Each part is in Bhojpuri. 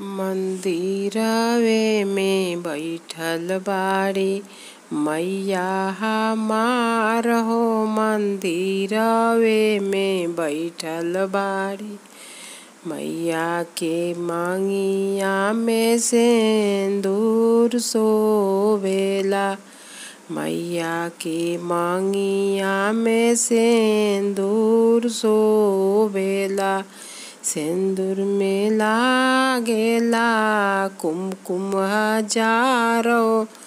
मंदिरवे में बइठल बाड़ी मैया हमार हो मंदिरवे में बइठल बाड़ी मैया के मंगिया में सिंदूर शोभेला मैया के मंगिया में सिंदूर शोभेला सिंदूर में लागेला कुमकुम हजारो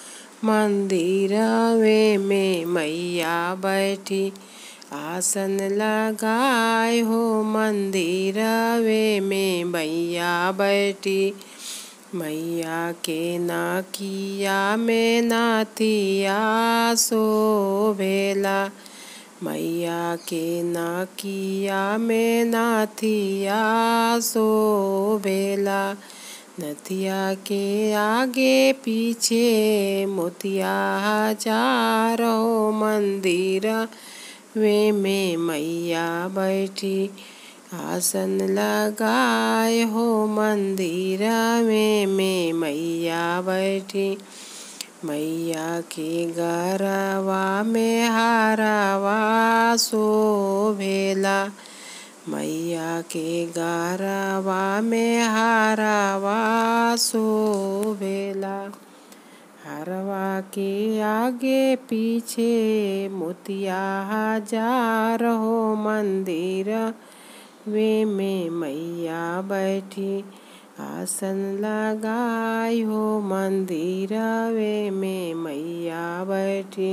मंदिरवे में मैया बैठी आसन लगाए हो मंदिरवे में मैया बैठी मैया के नाकिया में नाथिया शोभेला मैया के नाकिया में नाथिया शोभेला नथिया के आगे पीछे मोतिया हजारो मंदिर वे में मैया बैठी आसन लगाए हो मंदिर में में मैया बैठी मैया के गरवा में हारवा शोभेला मैया के गरवा में हारवा शोभेला हरवा के आगे पीछे मोतिया हजार हो मंदिर वे में मैया बैठी आसन लगाई हो मंदिर वे में मैया बैठी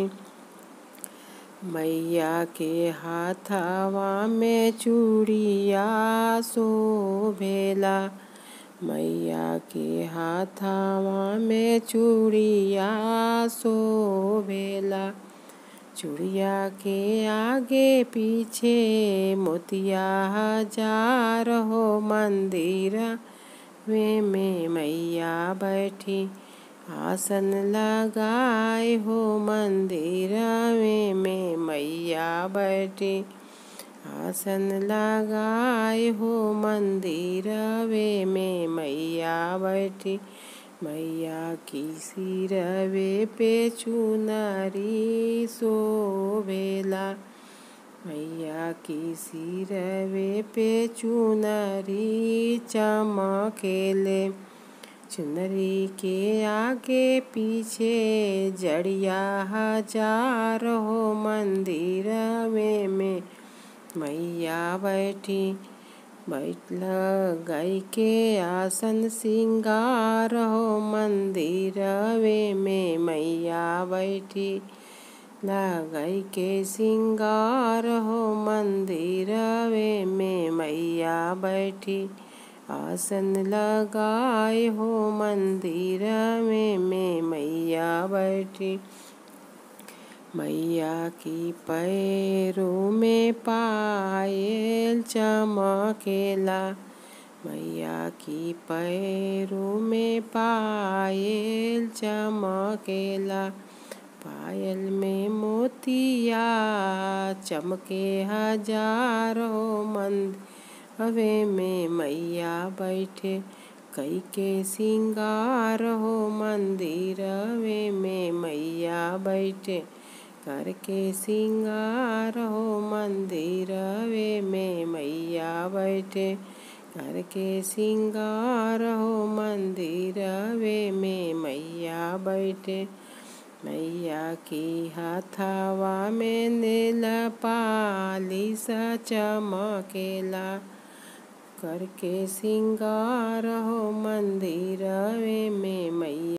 मैया के हाथवा में चूड़िया शोभेला मैया के हाथवा में चूड़िया शोभेला चूड़िया के आगे पीछे मोतिया हजार हो मंदिर वे में मैया बैठी आसन लगाए हो मंदिर वे में मैया बैठी आसन लगाए हो मंदिर वे में मैया बैठी मैया की सिरवे पे चुनरी शोभेला मैया की सिरवे पे चुनरी चमकेले चुनरी के आगे पीछे जड़िया हजार हो मंदिर में में मैया बैठी बैठ गई के आसन सिंगार हो मंदिर वे में मैया बैठी लगाई के सिंगार हो मंदिर वे में मैया बैठी आसन लगाए हो मंदिर में में मैया बैठी मैया की पैरों में पायल चमकेला मैया की पैरों में पायल चमकेला पायल में मोतिया चमके हजारों मंद हवे में मैया बैठे कई के सिंगार हो मंदिर वे में मैया बैठे करके सिंगार हो मंदिर वे में मैया बैठे करके सिंगार हो मंदिर वे में मैया बैठे मैया की हाथावा में नील पालिस चमकेला करके सिंगार हो मंदिर वे में मैया